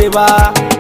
ne ba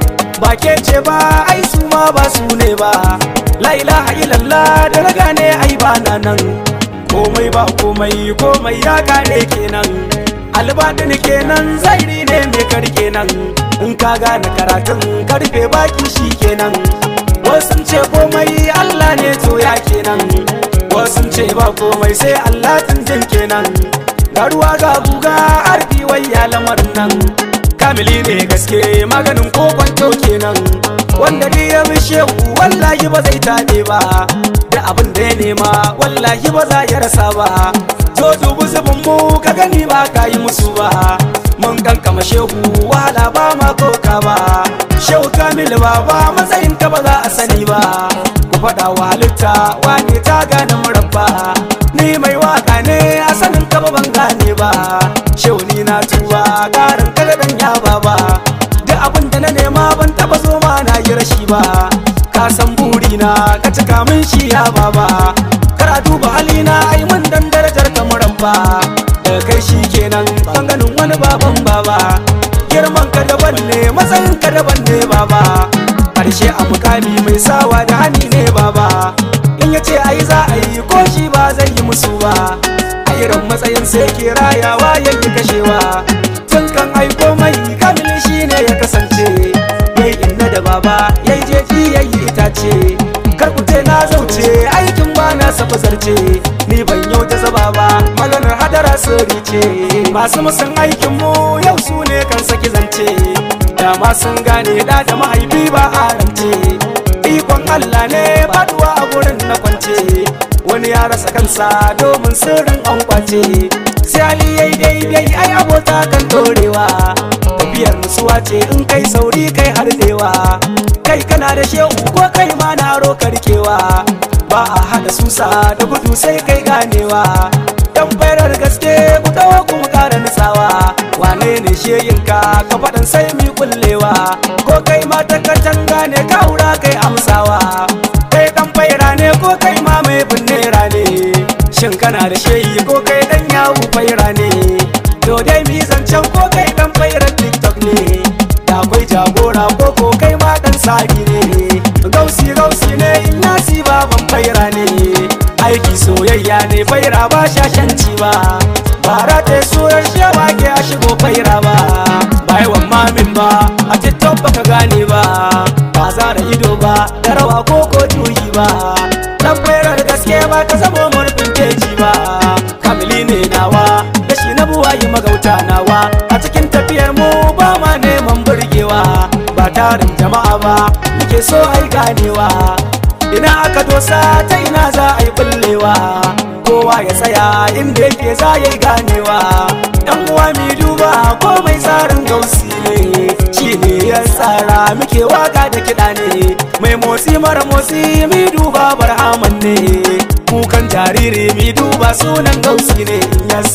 ba ke ce ba ai su ma ba su ne ba la ilaha illallah da raga ne ai ba na nan komai ba komai komai ya kare kenan albadin kenan zairi ne mai karke nan in ka gane karatun karfe baki shi kenan wasu ce komai Allah ne to ya kenan wasu ce ba komai sai Allah tunjin kenan ga ruwa ga guga arfi wai ya lamarin nan kamili ne gaske maganin ko kwanto kenan wanda dai ya bi shehu wallahi ba zai taɓe ba da abin da ya nema wallahi ba za ya rasa ba to dubu zubin mu ka gani ba ka yi musu ba mun kankama shehu wahala ba ma koka ba shehu kamil ba ba matsayin ka ba za a sani ba ku faɗa wa halitta wane ta gane murabba ni mai waka ne a sanin ka ba ban gane ba shehu ni na tuba karin kada dan ya ba duk abin da na nema ban taba zo ma na yi rashi ba ka san burina ka cika min shi ya baba kar a duba halina ai mun dan darajar ka murabba da kai shi kenan ban ganin wani baban baba girman ka daban ne matsayin ka daban ne baba karshe a mukami mai sawa da hani ne baba in ya ce ai za a yi ko shi ba zai yi musu ba a irin matsayin sai ke rayawa yanki kashewa tun kan aiko mai kamil shi ne ya kasance yayi inna da baba yayi jeji yayi itace kar ku ce na zauce aikin ba na safa zarce ni ban yau ta zaba ba maganar hadara sirri ce masu musun aikin mu yau su ne kan saki zance dama sun gane da da mahaifi ba a rance ikon Allah ne faduwa a gurin na kwance wani ya rasa kansa domin sirrin an kwace sai Ali yayi daidai ai abota kan dorewa tafiyar nutsuwa ce in kai sauri kai hardewa kai kana da shehu ko kai ma na ro karkewa ba a hada susa da gudu sai kai ganewa dan bayar gaske ku dawo kuma kara nutsawa wane ne sheyinka ka faɗin sai mi kullewa ko kai ma ta katanga ne ka hura kai amsawa kai dan faira ne ko kai ma mai binnera ne shin kana da sheyi ko kai dan yawu faira ne to dai mi zancen ko kai dan fairar tiktok ne da akwai jagora ko ko kai ma dan sabi ne gausi gausi ne in nasi baban faira ne aiki soyayya ne faira ba shashanci ba bara ta surar shewa ke a shigo faira ba ba yawan mamin ba a tiktok baka gane ba ba za da ido ba da rawa ko ko juyi ba dan fairar gaske ba ka zamo murfin keji ba kamili ne nawa da shi na buwayi magauta nawa a cikin tafiyar mu ba ma neman burgewa ba tarin jama'a ba muke so ai ganewa ina aka dosa ta ina za a yi bullewa kowa ya tsaya inda yake za ya yi ganewa yan uwa mi duba komai tsarin gausi ne shi ne ya tsara muke waka da kiɗa ne mai motsi mara motsi mi duba barhaman ne kukan jariri mi duba sunan gausi ne yes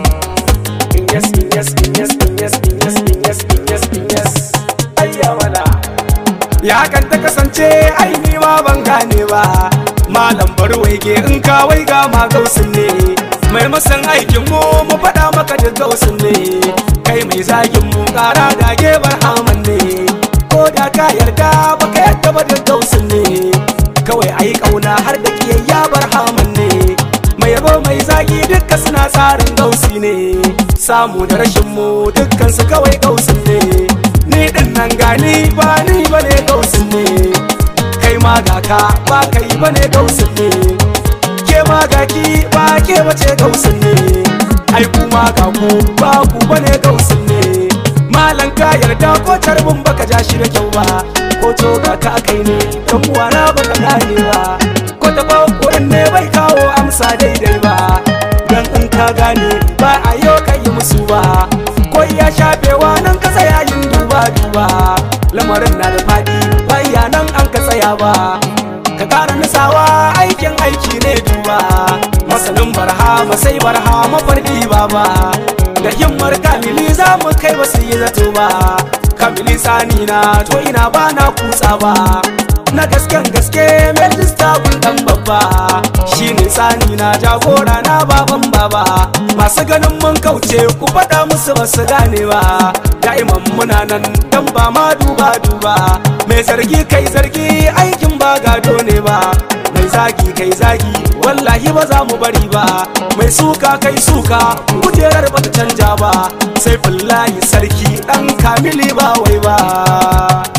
yes yes yes yes yes yes yes yes ayya wala ya kan ta kasance ai ni ma ban gane ba malam bar waige in ka waiga ma gausin ne mai musan aikin mu mu faɗa maka da gausin ne kai mai zagin mu ƙara dage barhaman ne ko da ka yarda baka yarda ba da gausin ne kawai ai kauna har da kiyayya barhaman ne mai yabo mai zagi dukka suna tsarin gausi ne samu da rashin mu dukkan su kawai gausin ne ni din nan gani ba ni bane gausin ne kai ma ga ka ba kai bane gausin ne ke ma ga ki ba ke bace gausin ne ai kuma ga ku ba ku bane gausin ne malan ka yarda ko tarbin baka ja shi da kyau ba ko to ga ka kai ne dan uwana baka gane ba ko ta ba kurin ne bai kawo amsa daidai ba dan in ka gane ba a yau kai musu ba ko iya shafewa nan ka tsaya yin duba duba lamarin na da fadi bayya nan an ka tsaya ba ka kara nisawa aikin aiki ne duba masanin barha masai barha mafarki ba ba da himmar kamili za mu kai ba su yi zato ba kamili sani na to ina ba na kutsa ba na gasken gaske mai lista dan babba shi ne tsani na jagora na baban baba masu ganin mun kauce ku faɗa musu ba su gane ba da'iman muna nan dan ba ma duba duba mai zargi kai zargi aikin ba gado ne ba mai zagi kai zagi wallahi ba za mu bari ba mai suka kai suka kujerar ba ta canja ba sai fillahi sarki dan kamili ba wai ba